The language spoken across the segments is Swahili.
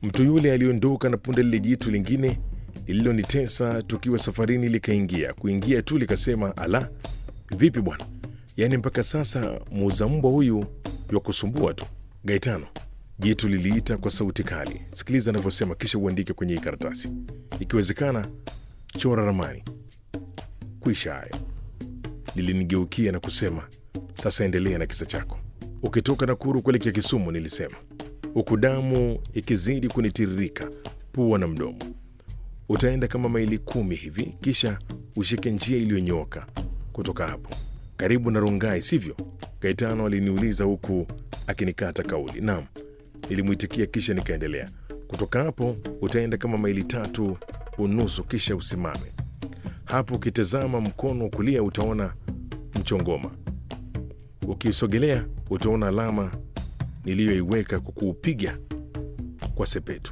Mtu yule aliondoka na punde lile jitu lingine lililonitesa tukiwa safarini likaingia. Kuingia tu likasema, ala, vipi bwana, yaani mpaka sasa muuza mbwa huyu wa kusumbua tu. Gaetano, jitu liliita kwa sauti kali, sikiliza anavyosema, kisha uandike kwenye hii karatasi. Ikiwezekana chora ramani. Kwisha hayo. Lilinigeukia na kusema, sasa endelea na kisa chako. Ukitoka Nakuru kuelekea Kisumu, nilisema, huku damu ikizidi kunitiririka pua na mdomo. Utaenda kama maili kumi hivi, kisha ushike njia iliyonyooka kutoka hapo, karibu na Rongai, sivyo? Gaetano aliniuliza huku akinikata kauli. Naam, nilimwitikia, kisha nikaendelea. Kutoka hapo utaenda kama maili tatu unusu, kisha usimame hapo. Ukitazama mkono wa kulia utaona mchongoma. Ukisogelea utaona alama niliyoiweka kwa kuupiga kwa sepetu.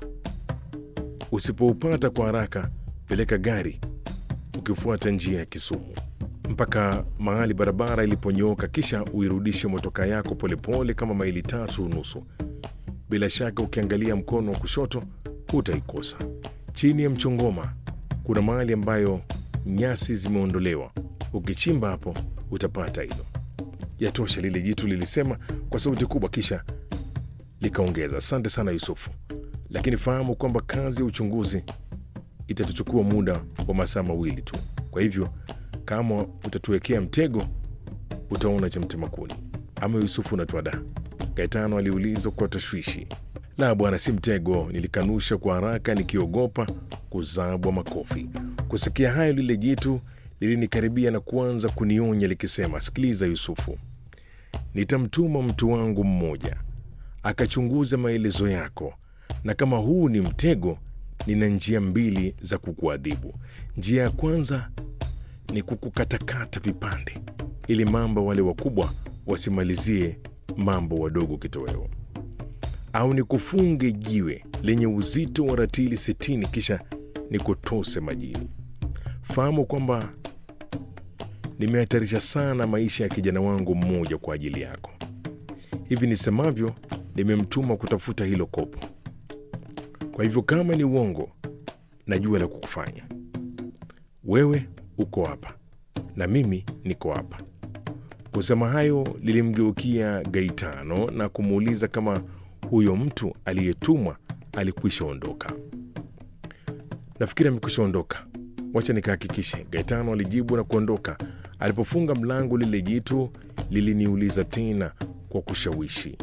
Usipoupata kwa haraka, peleka gari ukifuata njia ya Kisumu mpaka mahali barabara iliponyooka, kisha uirudishe motoka yako polepole pole kama maili tatu unusu. Bila shaka ukiangalia mkono wa kushoto hutaikosa. Chini ya mchongoma kuna mahali ambayo nyasi zimeondolewa. Ukichimba hapo utapata hilo. Yatosha, lile jitu lilisema kwa sauti kubwa, kisha likaongeza, asante sana Yusufu, lakini fahamu kwamba kazi ya uchunguzi itatuchukua muda wa masaa mawili tu. Kwa hivyo kama utatuwekea mtego, utaona cha mtema kuni. Ama Yusufu unatuada? Gaetano aliuliza kwa tashwishi. La bwana, si mtego, nilikanusha kwa haraka nikiogopa kuzabwa makofi. Kusikia hayo, lile jitu lilinikaribia na kuanza kunionya likisema, sikiliza Yusufu, nitamtuma mtu wangu mmoja akachunguza maelezo yako, na kama huu ni mtego, nina njia mbili za kukuadhibu. Njia ya kwanza ni kukukatakata vipande, ili mamba wale wakubwa wasimalizie mambo wadogo kitoweo, au nikufunge jiwe lenye uzito wa ratili sitini kisha nikutose majini. Fahamu kwamba nimehatarisha sana maisha ya kijana wangu mmoja kwa ajili yako. Hivi nisemavyo, nimemtuma kutafuta hilo kopo. Kwa hivyo kama ni uongo, najua la kukufanya. Wewe uko hapa na mimi niko hapa. Kusema hayo, lilimgeukia Gaitano na kumuuliza kama huyo mtu aliyetumwa alikwisha ondoka. Nafikiri amekwisha ondoka, wacha nikahakikishe, Gaetano alijibu na kuondoka. Alipofunga mlango, lile jitu liliniuliza tena kwa kushawishi,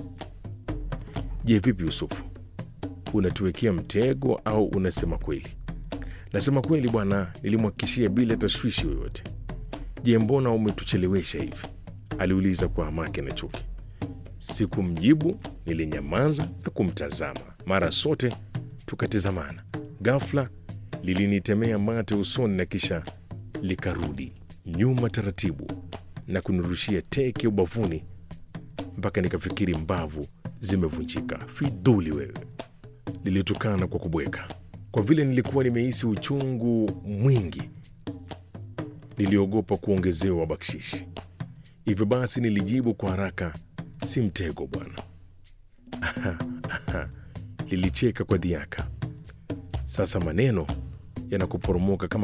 je, vipi Yusufu, unatuwekea mtego au unasema kweli? Nasema kweli bwana, nilimhakikishia bila tashwishi yoyote. Je, mbona umetuchelewesha hivi? aliuliza kwa hamaki na chuki. Sikumjibu, nilinyamaza na kumtazama. Mara sote tukatizamana. Ghafla lilinitemea mate usoni na kisha likarudi nyuma taratibu na kunirushia teke ubavuni mpaka nikafikiri mbavu zimevunjika. Fidhuli wewe! Lilitukana kwa kubweka. Kwa vile nilikuwa nimehisi uchungu mwingi, niliogopa kuongezewa bakshishi. Hivyo basi nilijibu kwa haraka, si mtego bwana. Lilicheka kwa dhiaka. Sasa maneno yanakuporomoka kama